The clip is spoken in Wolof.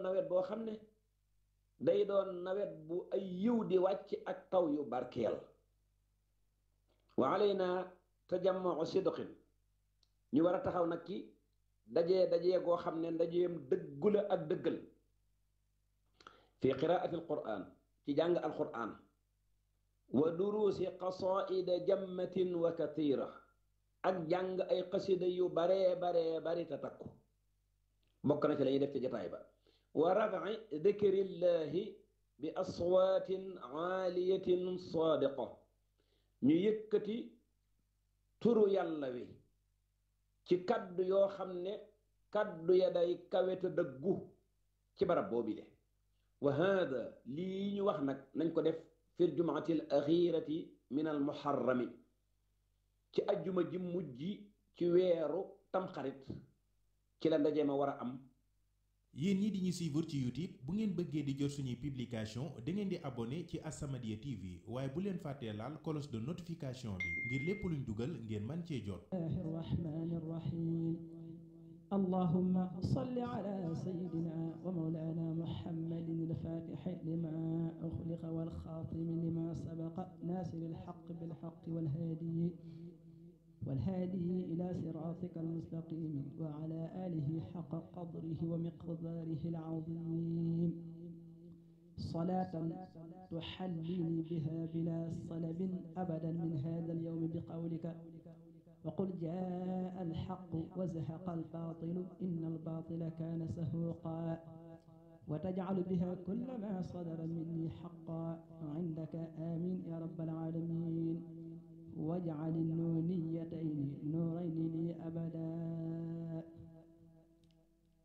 nawet boo xam ne day doon nawet bu ay yiw di wàcc ak taw yu barkeel wa alayna tajammu sidqin ñu war a taxaw nag ci dajee dajee goo xam ne ndajeem dëggu la ak dëggal fi qiraati alquran ci jàng alquran wa duruusi qasaida jammatin wa kathira ak jàng ay xasida yu baree baree bari te takku bokk na ci la ñuy def ci jataay ba wa rafi dikrillahi bi aswaatin aaliyatin saadiqa ñu yëkkati turu yàlla wi ci kaddu yoo xam ne kaddu ya day kaweta dëggu ci barab boobi de wa hada lii ñu wax nag nañ ko def fi ljumaati al axirati min al muharrami ci ajjuma ji mujj ci weeru tamxarit ci la ndaje ma war a am yéen ñi di ñu suivre ci youtube bu ngeen bëggee di jot suñuy publication da ngeen di abonné ci As-Samadiyya TV waaye bu leen fàttee laal cloche de notification bi ngir lépp luñ dugal ngeen man cee jot الرحمن الرحيم اللهم صل على سيدنا ومولانا محمد الفاتح لما أخلق والخاتم لما سبق ناصر الحق بالحق والهادي والهادي إلى صراطك المستقيم وعلى آله حق قدره ومقداره العظيم صلاة تحليني بها بلا صلب أبدا من هذا اليوم بقولك وقل جاء الحق وزهق الباطل إن الباطل كان سهوقا وتجعل بها كل ما صدر مني حقا عندك آمين يا رب العالمين واجعل النونيتين نورين لي أبدا